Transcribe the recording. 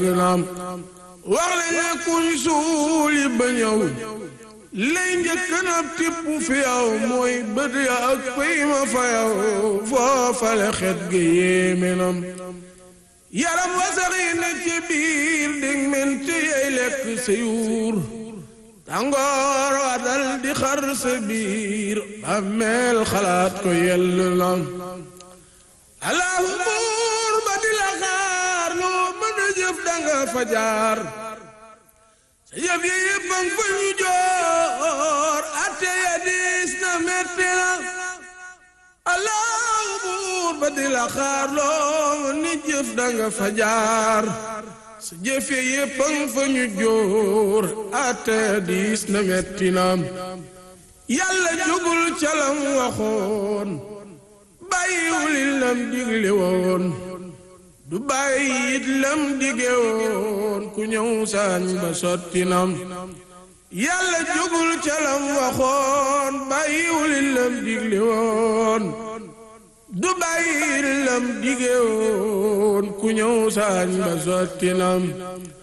naam wax leen ne kuñ suuli ba ñëw lay njëkk na tipp fi yow mooy bët ya ak pëy ma fa yow foofale xet gi yéeme nam yaram wasaxi na ci biir dig mente yey lekk sa yuur tàngoor wa dal di xar sa biir bàmmeel xalaat ko yell na allahu buur ba di la xaar loo mën a jëf danga fa jaar sa jëf yi yëpp a fa ñu joor atte ya diis na metti na allahu buur ba di la xaar loo mën a jëf danga fa jaar sa jëf yi yëpp a fa ñu joor atte ya diis na metti na yàlla jugul calam waxoon bàyyiwul lam digle woon du bàyyi it lam dige woon ku ñëw saañ ba sotti nam yàlla jógul ca lam waxoon bàyyiwul lam digle woon du bàyyi it lam dige woon ku ñëw saañ ba sotti nam